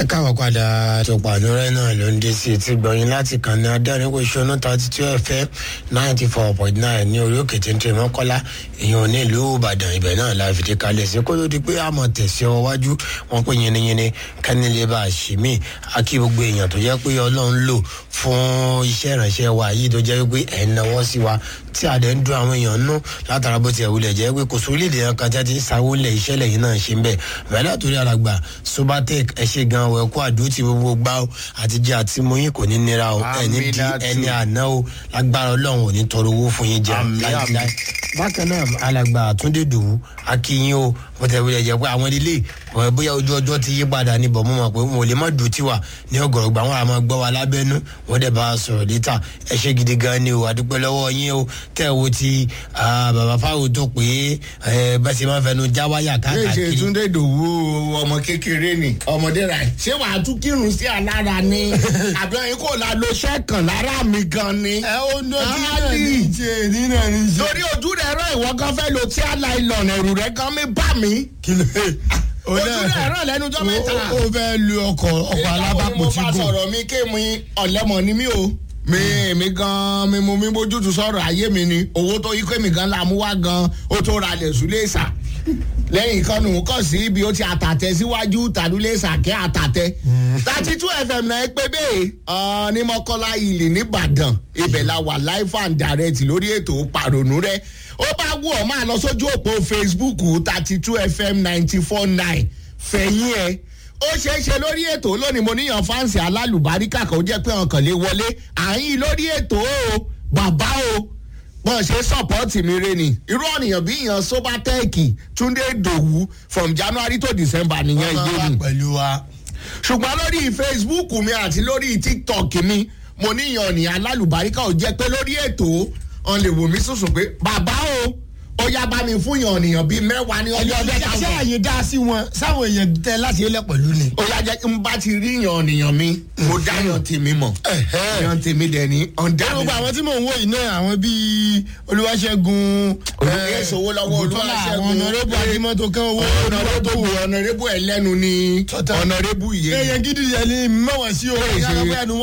ẹ káwọn padà tó pàdúrà náà ló ń dé sí etí gbọ̀yìn láti kàn ní adáníkò ìṣúná thirty two fm ninety four point nine ní orí òkè téńté mọ́kọ́lá èèyàn ní ìlú ìbàdàn ibẹ̀ náà la fìdí kalẹ̀ sí kó ló di pé àmọ̀ tẹ̀sí ọ wájú wọn pé yiniyini kánilé bá a ṣì mí akí gbogbo èèyàn tó jẹ́ pé ọlọ́run lò fún iṣẹ́ ìrànṣẹ́ wa yìí tó jẹ́ pé ẹ̀ ń náwó sí wa tí a dẹ̀ ń dún àwọn èèyàn nú látara bó tiẹ̀ wulẹ̀ jẹ́ pé kò sórílẹ̀ èèyàn kan tí a ti ń sanwó lẹ̀ iṣẹ́ lẹ́yìn náà ṣe ń bẹ̀ bẹ́ẹ̀ látòrí alàgbà sobatec ẹ ṣe gan ọ ẹ̀kú àdó tí gbogbo gbá o àtijọ́ àti mọ́yìn kò ní nira o ẹni di ẹni àná o lágbára ọlọ́run ò ní tọrọ owó fún yín jẹ láíláí bákan náà alàgbà àtúndé dòwú akínyìn o bó tẹ̀ wulẹ̀ jẹ́ pé àwọn ilé bóyá ojú ọjọ́ ti yí padà ní bọ̀ mọ́ mọ́ pé wọn ò lè má dùn tiwa ní ọgọ̀rọ̀gbà wọn àmọ́ gbọ́ wa lábẹ́nú wọn dẹ̀ bá a sọ̀rọ̀ létà ẹ ṣe gidi gan ni o àdúpẹ́ lọ́wọ́ yín o tẹ́ ẹ wo ti bàbá fáwọn tó pé bẹ́ẹ̀ sì máa fẹnu já wáyà káàkiri. ṣe túndé dòwú ọmọ kékeré ni ọmọdé rà ṣé wàá tún kírun sí alára ni àbí ẹyin kò la lo sẹ́kàn lára mi gan ni. ẹ ó ń dọ́jú náà ní ìṣe ní náà ní ìṣe. torí ojú rẹ̀ rán ìwọ gan fẹ́ lo tí aláìlọ́nà ẹ̀rù rẹ̀ gan mi bá mi. kí ló ojú rẹ̀ rán lẹ́nu jọ́ mẹ́ta. ó fẹ́ lu ọkọ̀ ọkọ̀ alábàpọ̀ tí mo bá gùn. sọ̀rọ̀ mi ké mi ọ̀lẹ́mọ̀ ni mí o mi mi gan mi mo mi bójútu sọ̀rọ̀ ayé mi ni owó tó yí pé mi gan la mú wá gan ó tó ra lẹ̀ sùlẹ̀ sà lẹ́yìn kan nù kàn sí ibi ó ti àtàtẹ síwájú tàdúlẹ̀ sàkẹ́ àtàtẹ thirty two fm náà pé bẹ́ẹ̀ ní mọ́kọ́lá ilé nìbàdàn ibẹ̀ la wà live and direct lórí ètò pàrònú rẹ ó bá wù ọ́ máa lọ sójú òpó facebook thirty two fm ninety four nine fẹ̀yìn ẹ̀ ó ṣeé ṣe lórí ètò lónìí mo níyàn fáǹsì alálùbáríkà kan ó jẹ́ pé ọkàn lè wọlé àyìn lórí ètò o bàbá o bọ́n ṣe sọ́pọ́ọ̀tì mi re ni irú ọ̀nìyàn bí ìyàn sobatẹ́ẹ̀kì túndé dòwú from january to december nìyẹn ìyé mi pẹ̀lú wa. ṣùgbọ́n lórí facebook mi àti lórí tiktok mi mo níyàn ọ̀nìyàn alálùbáríkà ó jẹ́ pé lórí ètò ọ̀n lè wò mí sùsùn pé bàbá o ó yá bá mi fún yàn ọ̀nìyàn bíi mẹ́wàá ní ọjọ́ ọjọ́ ṣé táwọn àyè dá sí wọn sáwọn èèyàn tẹ láti ilẹ̀ pẹ̀lú ni. ó yá jẹ́ kí n bá ti rí yàn ọ̀nìyàn mi mo dá yàn tèmi mọ̀ yàn tèmi dẹ̀ ní ọ̀dà mi. gbogbo àwọn tí mò ń wò yìí náà àwọn bíi olúwaṣẹ́gun Olúwa sowó lọ́wọ́ Ògúntọ́lá, Olúwaṣẹ́gun. àwọn ọ̀nàrẹ́bù adímọ́tò kan owó ọ̀nàrẹ́bù ọ̀nàrẹ́bù ẹlẹ́nu ni Tọ́tà. ọ̀nàrẹ́bù yé èèyàn gidi yẹn ni mẹ́wàá sí o. Bẹ́ẹ̀ ṣe- yàrá bóyá ni